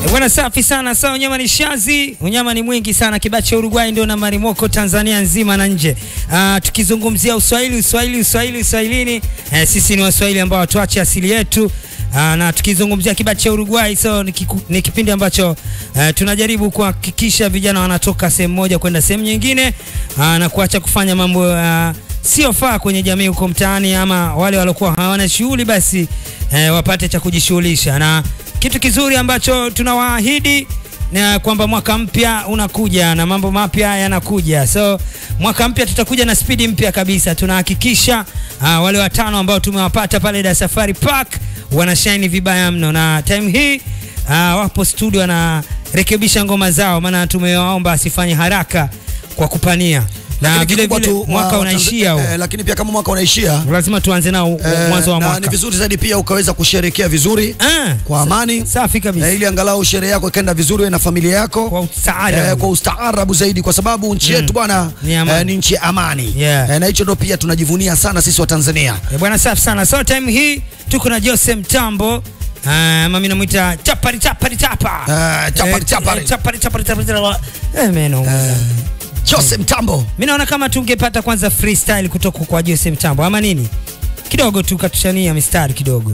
Bwana safi sana. Sasa unyama ni shazi, unyama ni mwingi sana. Kibao cha Uruguay ndio na marimoko Tanzania nzima na nje. Uh, tukizungumzia Uswahili, Uswahili, Uswahili, Uswahilini, eh, sisi ni Waswahili ambao hatuache asili yetu. Uh, na tukizungumzia kibao cha Uruguay so ni, kiku, ni kipindi ambacho uh, tunajaribu kuhakikisha vijana wanatoka sehemu moja kwenda sehemu nyingine uh, na kuacha kufanya mambo uh, siofaa kwenye jamii huko mtaani, ama wale waliokuwa hawana shughuli basi eh, wapate cha kujishughulisha na kitu kizuri ambacho tunawaahidi na kwamba mwaka mpya unakuja na mambo mapya yanakuja. So mwaka mpya tutakuja na spidi mpya kabisa. Tunahakikisha uh, wale watano ambao tumewapata pale Dar Safari Park wanashine vibaya mno, na time hii uh, wapo studio wanarekebisha ngoma zao, maana tumewaomba asifanye haraka kwa kupania na Lakini vile kikubwa vile tu, mwaka wa- unaishia Tanzania- huu. eh, lakini pia kama mwaka unaishia lazima tuanze nao eh, mwanzo wa na mwaka. ni vizuri zaidi pia ukaweza kusherekea vizuri Ah, kwa amani safi kabisa. eh, ili angalau sherehe yako ikaenda vizuri wewe na familia yako Kwa ustaarabu. eh, kwa ustaarabu zaidi kwa sababu nchi yetu bwana Ni amani. eh, ni nchi ya amani Yeah. eh, na hicho ndo pia tunajivunia sana sisi wa Tanzania Eh, bwana safi sana. So time hii tuko na Jose Mtambo. Uh, mami namuita chapari chapari chapa. Eh, chapari, Eh, chapari. eh, chapari chapari chapari. Eh, meno. Jose Mtambo Mimi naona kama tungepata kwanza freestyle kutoka kwa Jose Mtambo ama nini? Kidogo tu katushania mistari kidogo.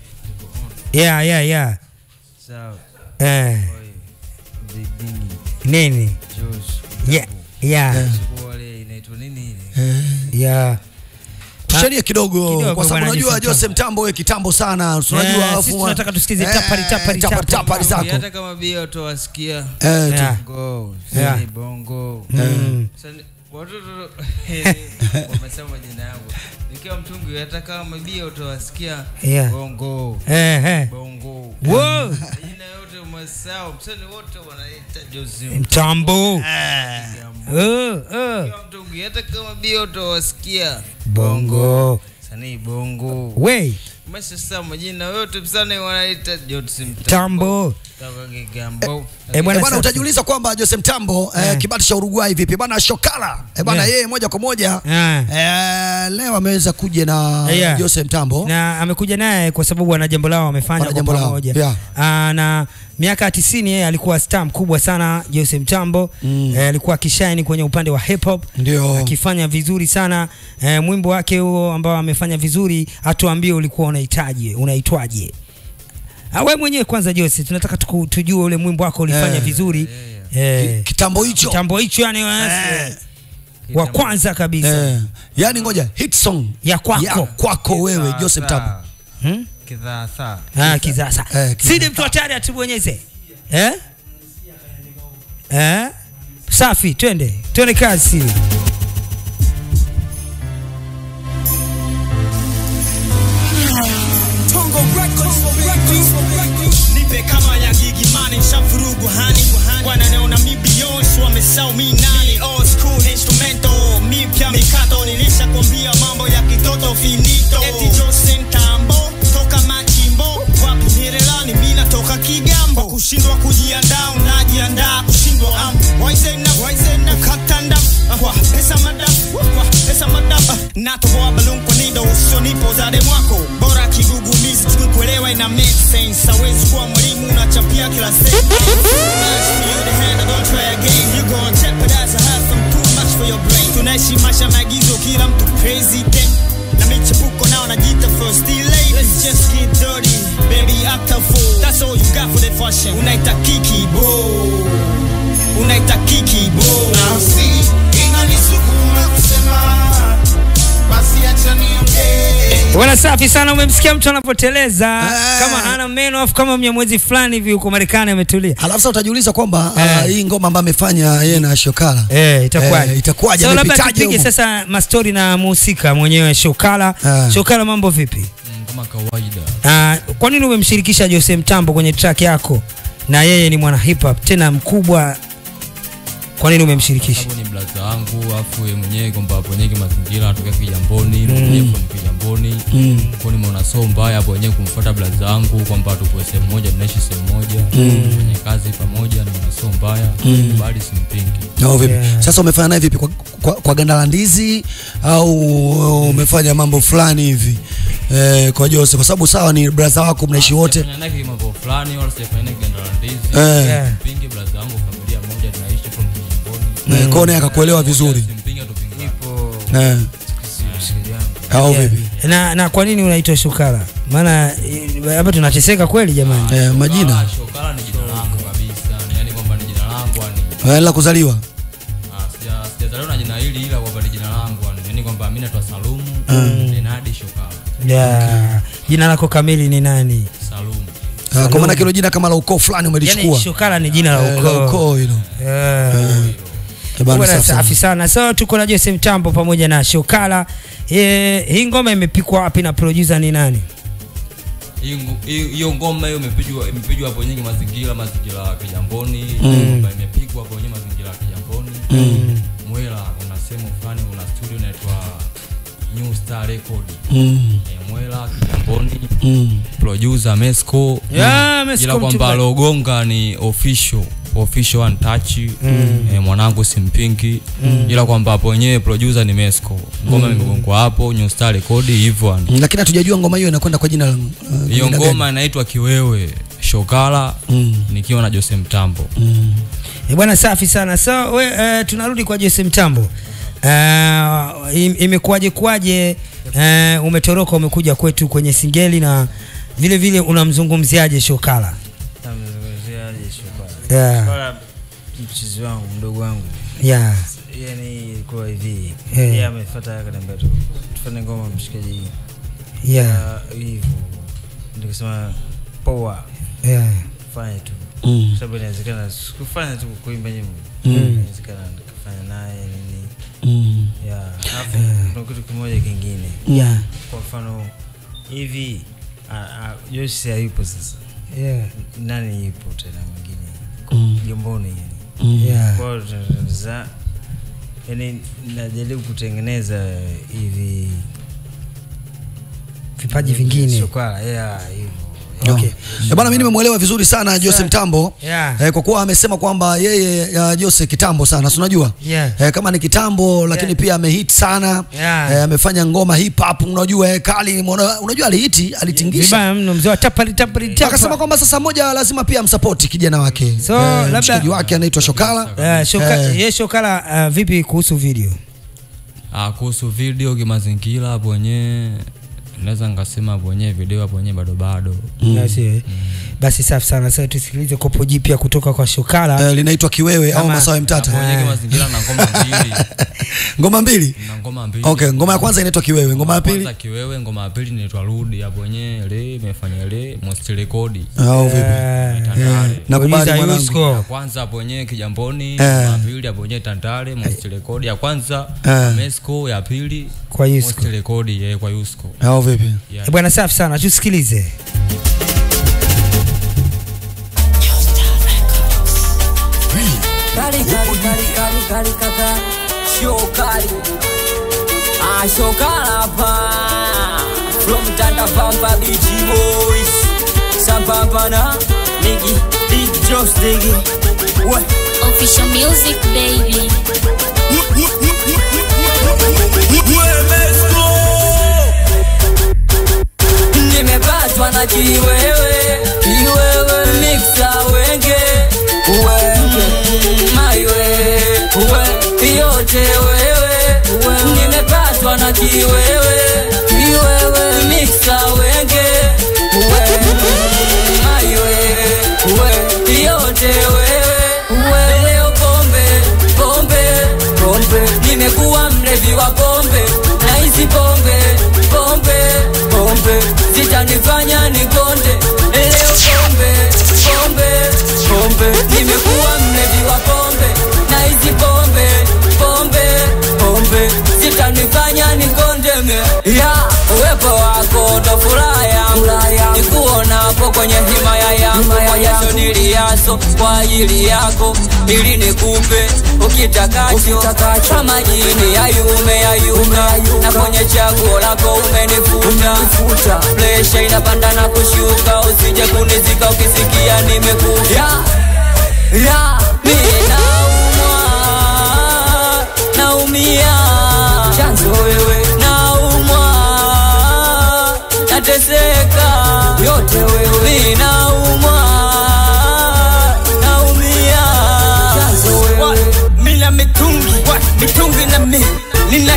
Yeah, yeah, yeah. Sawa. Eh, Bidini. nini? Josh. Yeah, yeah, Siku wale inaitwa nini ile? yeah. tushanie kidogo, kidogo kwa sababu bwana unajua Jose Jose Mtambo wewe kitambo sana tunajua Eh, alafu- sisi tunataka tusikize eh, chapari, chapari, chapari, chapari. chapari zako Hata kama bia utawasikia Eh, tu- Yeah. bongo, Yeah. sani bongo. Mm. Sani- watoto wamesema majina yangu. Nikiwa mtungi hata kama bia utawasikia Yeah. bongo. Eh, eh. Bongo. Wow. Majina yote umesahau. Msanii wote wanaita Jose Mtambo. Mtambo. Oh, oh. Nikiwa mtungi hata kama bia utawasikia Bongo. Sanii bongo. We, Umeshasema majina yote msanii wanaita Jose Mtambo. Tambo. Toka Kigambo. Eh, bwana Eh, bwana safi. utajiuliza kwamba Jose Mtambo eh, kibati cha Uruguay vipi bwana Shokala eh, bwana Yeah. yeye moja kwa moja Ah. eh, leo ameweza kuja na Yeah. Jose Mtambo na amekuja naye kwa sababu wana jambo lao wamefanya Wana kwa jambo lao, pamoja yeah. Ah, na miaka ya tisini yeye alikuwa star mkubwa sana Jose Mtambo Mm. eh, alikuwa akishaini kwenye upande wa hip hop Ndio. akifanya vizuri sana eh, mwimbo wake huo ambao amefanya vizuri atuambie ulikuwa unahitaji unaitwaje Ah, wewe mwenyewe kwanza Jose tunataka tuku, tujue ule mwimbo wako ulifanya Eh. vizuri eh, kitambo hicho kitambo hicho yani eh, wa kwanza kabisa eh, yani ngoja hit song ya kwako ya kwako wewe Jose Mtambo hmm? Kidhaa Ah, kizasa. Eh, kizasa. Sidi mtu hatari atubonyeze. Eh? Eh? Safi, twende. Twende kazi. nipe kama ya gigimani shafurugu hani wananiona mi Beyonce wamesau mi nani old school instrumento mipya mikato nilishakwambia mambo ya kitoto finito eti Jose Mtambo toka machimbo wapi nirelani mi natoka Kigambo kwa kushindwa kujiandaa unajiandaa kushindwa am waizena waizena ukatanda kwa pesa madafu kwa pesa madafu natoboa balloon kwa nido usonipo zade mwako bora kigugumizi tukuelewa ina make sense hawezi kuwa mwalimu unachapia kila sentence You're the hand, don't try again. You gon' jeopardize. I have some too much for your brain. Tunaishi maisha maagizo, kila mtu president na michepuko nao najiita first lady. Let's just get dirty, baby, act a fool. That's all you got for the fashion. Unaita kiki bo, unaita kiki bo. nafsi inanisukuma kusema basi acha niongee Bwana safi sana umemsikia mtu anapoteleza Eh. kama ana meno afu kama mnyamwezi fulani hivi huko Marekani ametulia. Alafu sasa utajiuliza kwamba Eh. ah, hii ngoma ambayo amefanya yeye na Shokala Eh, itakuwaje? Eh, itakuwaje? So labda Amepitaje tupige humo? sasa mastori na muhusika mwenyewe Shokala. Ah. Shokala mambo vipi? Mm, kama kawaida Uh, kwa nini umemshirikisha Jose Mtambo kwenye track yako na yeye ni mwana hip hop tena mkubwa? Kwa nini umemshirikisha? sababu ni blaza wangu afu yeye mwenyewe kwamba hapo wenyewe kimazingira anatokea Kijamboni mm. mwenyewe from Kijamboni mm. kwa nimeona so mbaya hapo wenyewe kumfuata blaza wangu kwamba tupo sehemu moja tunaishi sehemu moja mm. kwenye kazi pamoja nimeona so mbaya mm. bali simpingi No, vipi? Yeah. Sasa umefanya naye vipi kwa, kwa, kwa ganda la ndizi au umefanya mambo fulani hivi eh, kwa Jose kwa sababu sawa ni brother wako mnaishi wote Sijafanya naye mambo fulani wala sijafanya naye ganda la ndizi Eh. Yeah. mpinge blaza wangu familia moja tunaishi from Kigamboni eh, kwa naye akakuelewa vizuri simpinge tupinge ipo eh, mshikaji wangu au Yeah. vipi na na kwa nini unaitwa shukala maana eh, hapa tunateseka kweli jamani eh, majina Ah, Shokala ni jina langu kabisa yani kwamba ni jina langu yani eh, la kuzaliwa Ah, sija- sijazaliwa na jina hili ila kwamba ni jina langu yani yani kwamba mimi naitwa Salumu Benadi Shokala yeah. jina lako kamili ni nani Salumu eh, kwa maana kilo jina kama la ukoo fulani yani umelichukua shukala ni jina la eh, la ukoo ukoo hilo Yeah. Eh, bana, Bwana, safi sana. safi sana so tuko na Jose Mtambo pamoja na Shokala e, hii ngoma imepikwa wapi na producer ni nani Hii ngu- hii- hiyo ngoma hiyo imepigwa imepigwa hapo nyingi mazingira mazingira ya Kijamboni kwamba imepigwa hapo nyingi mazingira ya Kijamboni Mwela kuna sehemu fulani kuna studio inaitwa New Star Record Mm, Eh, Mwela Kijamboni mm. producer Mesco Yeah, Mesco ila kwamba mchungaji. logonga ni official official one touch eh, mwanangu simpingi ila kwamba hapo wenyewe producer ni Mesco ngoma imegongwa hapo New Star Record hivyo yani. Mm, lakini hatujajua ngoma hiyo inakwenda kwa jina la uh, hiyo jina ngoma inaitwa kiwewe shokala Mm. nikiwa na jose mtambo e, bwana safi sana so we, uh, tunarudi kwa Jose Mtambo uh, im, imekuwaje kuwaje uh, umetoroka umekuja kwetu kwenye singeli na vile vile unamzungumziaje Shokala namzungumziaje Shokala yeah. Shokala mchizi wangu mdogo wangu Yeah. yani ilikuwa hivi Eh. yeye amefuata akaniambia tu tufanye ngoma mshikaji Yeah. Ah, hivyo nikasema poa Yeah. fanye tu Mm. Kwa sababu inawezekana sikufanya tu kuimba nyimbo inawezekana nikafanya naye nini Mm. ya alafu kuna kitu kimoja kingine Yeah. kwa mfano hivi ah, ah, Joyce hayupo sasa Yeah. nani yupo tena mwingine Mm. Jomboni yani Mm. Yeah. kwa hiyo tunatengeneza yani najaribu kutengeneza hivi Vipaji vingine. Shokala, yeah, hivyo Okay. Eh, bana mimi nimemwelewa vizuri sana Jose Mtambo Yeah. eh, kwa kuwa amesema kwamba yeye uh, Jose kitambo sana si unajua Yeah. eh, kama ni kitambo lakini Yeah. pia amehit sana Yeah. eh, amefanya ngoma hip hop unajua eh, kali umeona- unajua alihiti alitingisha Vibaya mno mzee wa tapali tapali akasema tapa. kwamba sasa moja lazima pia amsapoti kijana wake So, eh, labda- mshikaji wake anaitwa Shokala Yeah, shoka, Eh. ye Shokala uh, vipi kuhusu video? Ah, kuhusu video kimazingira hapo wenyewe naweza nikasema hapo wenyewe video hapo wenyewe bado bado Basi, eh. Basi safi sana. Sasa tusikilize kopo jipya kutoka kwa Shokala. eh, linaitwa Kiwewe au Kama- Masawe hapo Mtata wenyewe kimazingira na ngoma mbili ngoma mbili na ngoma mbili okay ngoma ya kwanza inaitwa Kiwewe ngoma ya pili kwanza kiwewe ngoma ya pili inaitwa rudi hapo wenyewe le imefanya le most rekodi au vipi Eh, Tandale. nakubali Uliza mwanangu Yusko. ya kwanza hapo wenyewe kijamboni Eh. ngoma ya pili hapo wenyewe tandale most rekodi ya kwanza Eh. mesco ya pili Kwa most Yusko. rekodi eh, kwa yusko au vipi yeah. Eh, Bwana safi sana. Tusikilize. Kali kali kali kali kali kaka Show kali Ah show kalapa From Tanda Pampa BG Boys Sambamba na Niggy Big Joss Diggy What? Official music, baby. Nimepatwa na kiwewe Kiwewe Mixa wenge Wenge Maiwe We Yote wewe Nimepatwa na kiwewe Kiwewe Mixa wenge Wenge Maiwe We Yote wewe We Leo pombe Pombe Pombe Nimekuwa mlevi wa pombe Na hizi pombe Pombe Pombe Zitanifanya nikonde Leo pombe Pombe Pombe Nimekuwa mlevi wa pombe Na hizi pombe Pombe Pombe Zitanifanya nikonde me Ya Uwepo wako ndo furaha yangu Nikuonapo kwenye himaya yangu Kwa jasho niliaso Kwa ajili yako Ili nikupe ukitakacho Kama jini ya yume ya yuka Na kwenye chaguo lako umenifuta Presha inapanda na kushuka Usije kunizika ukisikia nimekuja ya mimi naumwa naumia chanzo wewe naumwa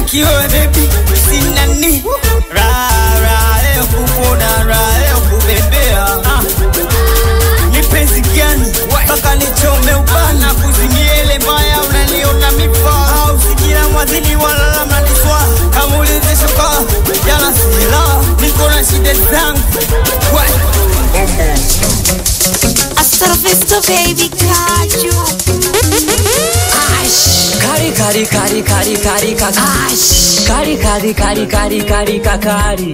kiwewe bebi sinani rara leo kukuona ra leo kubembea ah. ni penzi gani mpaka nichome ubana kuzimiele mbaya unaniona mifaa au sikila mwadhini walala maniswa kamulizishoka jana sila niko na shida zangu What? Hasta la vista, baby, got you. Kari kari kari kari kari kakari Kari kari kari kari kari kakari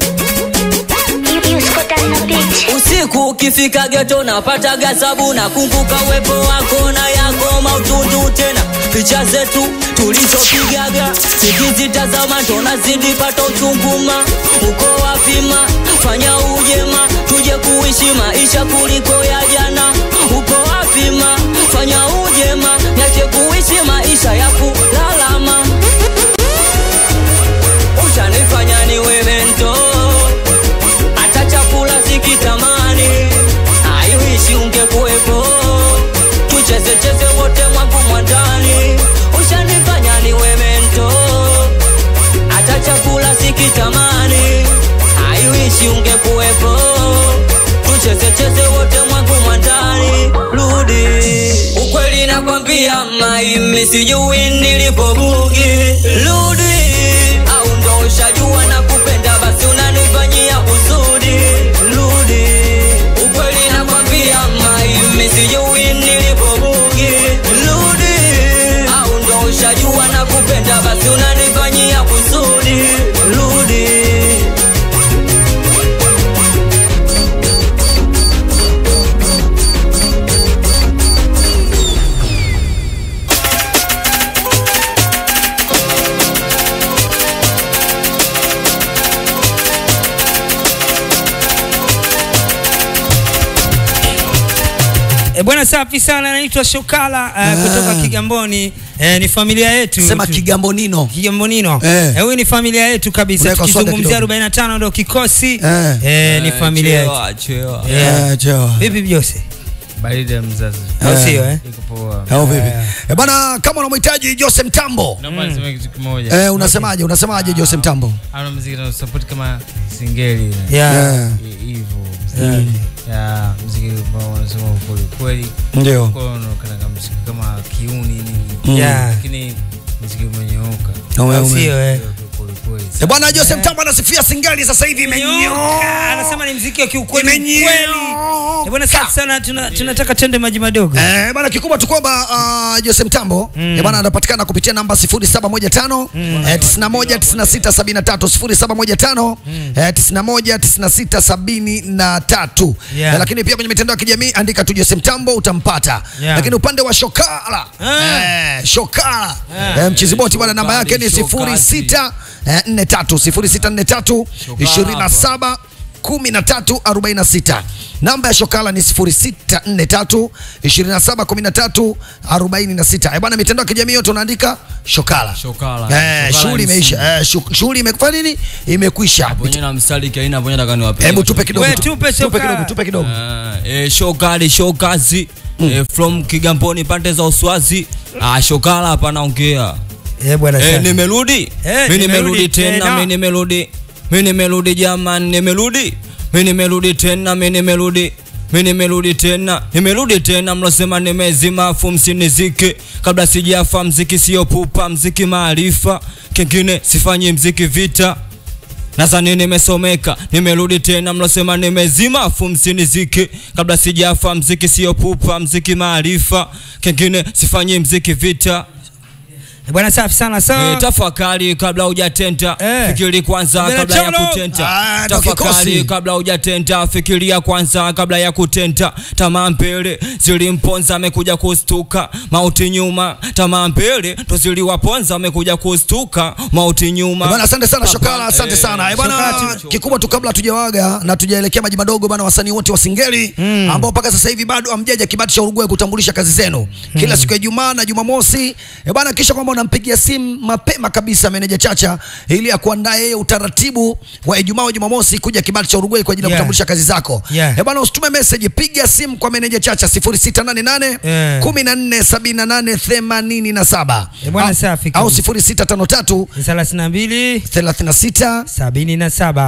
Usiku ukifika geto napata gazabu na kumbuka uwepo wako na yako mautundu tena picha zetu tulizopigaga sikizitazama tonazidi pata uchunguma uko wapima fanya ujema tuje kuishi maisha kuliko ya jana uko wapima fanya ujema nyache kuishi maisha ya kulalama ushanifanya niwe mento hata chakula sikitamani aiwishi ungekuwepo tuchezecheze wote mwangu mwandani ushanifanya niwe mento hata chakula sikitamani aiwishi ungekuwepo tuchezecheze wote mwangu mwandani rudi ukweli nakwambia maimi sijui nilipobugi rudi au ndo ushajua na kupenda basi unanifanyia uzuri rudi ukweli nakwambia maimi sijui nilipobugi rudi au ndo ushajua na kupenda basi unanifanyia uzuri rudi E, bwana safi sana, naitwa Shokala uh, kutoka Kigamboni. E, ni familia yetu Sema Tu- Kigambonino. Kigambonino. Eh. Eh, huyu ni familia yetu kabisa. Unaweka swaga Tukizungumzia kidogo. 45 ndio kikosi. Eh. Eh, ni familia yetu. Chewa, chewa. Yeah. Eh, chewa. Vipi Jose? baridi ya mzazi Au sio eh? iko poa Au vipi? Eh, bana kama unamhitaji Jose Mtambo. naomba niseme kitu kimoja Eh, unasemaje? Unasemaje Jose Mtambo? ana muziki na support kama singeli Yeah. Eh, hivyo ya muziki ambao wanasema ukweli kweli Ndio. kwa unaonekana kama muziki kama kiuni nini Yeah. lakini muziki umenyooka Ume- Au ume- sio eh? kweli kweli Eh, bwana Jose Mtambo anasifia singeli sasa hivi Nyoka. imenyoka. Anasema ni mziki wa kiukweli Imenyoka. kweli. Eh, bwana safi sana tuna, tunataka tende maji madogo. Eh, bana kikubwa tu kwamba uh, Jose Mtambo mm. bana anapatikana kupitia namba 0715 eh, 91 96 73 0715 eh, 91 96 73 Yeah. eh, lakini pia kwenye mitandao ya kijamii andika tu Jose Mtambo utampata Yeah. lakini upande wa Shokala Ah. eh, Shokala Ah. eh, mchizi boti bwana namba yake ni Shokali, 06 eh, 43 0643 27 1346 namba ya shokala ni 0643 271346 eh bwana mitandao ya kijamii yote unaandika shokala Shokala. eh Shokala shughuli MC. imeisha eh shu- shughuli imekufanya nini imekwisha Ponye na mstari kaina ponye nataka niwape. hebu tupe kidogo We, tu- tupe tupe Shokala. kidogo tupe kidogo Eh, shokali shokazi eh, from Kigamboni pande za Uswazi. Ah, shokala hapa naongea. Eh, bwana Eh, safi. nimerudi. Eh, Mimi nimerudi nimerudi tena. tena, mimi nimerudi. Mimi nimerudi jamani, nimerudi. Mimi nimerudi tena, mimi nimerudi. Mimi nimerudi tena, nimerudi tena, mlosema nimezima afu msinizike. Kabla sijafa, mziki sio pupa, mziki maarifa. Kingine sifanyi mziki vita. Nadhani nimesomeka, nimerudi tena, mlosema nimezima afu msinizike. Kabla sijafa, mziki sio pupa, mziki maarifa. Kingine sifanyi mziki vita. Eh, bwana safi sana Eh, sawa. tafakari kabla hujatenda Eh. fikiri kwanza Mbele kabla ya cholo. kutenda Ah, ndo tafakari kikosi. kabla hujatenda fikiria kwanza kabla ya kutenda tamaa mbele zilimponza amekuja kustuka mauti nyuma tamaa mbele ndo ziliwaponza amekuja kustuka mauti nyuma Eh, Bwana asante sana Papa, Shokala, asante eh, sana. Eh, bwana Shokala tu- kikubwa tu kabla tujawaga na tujaelekea maji madogo bwana wasanii wote wa Singeli ambao mpaka sasa hivi bado hamjaja kibati cha Uruguay kutambulisha kazi zenu. Kila siku ya Ijumaa na Jumamosi. Eh, bwana kisha kwamba unampigia simu mapema kabisa meneja Chacha ili akuandae yeye utaratibu wa Ijumaa au Jumamosi kuja kibali cha Uruguay kwa ajili ya Yeah. kutambulisha kazi zako. Yeah. Eh bwana, usitume message, piga simu kwa meneja Chacha 0688 Yeah. 1478 87 Eh bwana, Au- safi au kabisa. 0653 thelathini na mbili 36 sabini na saba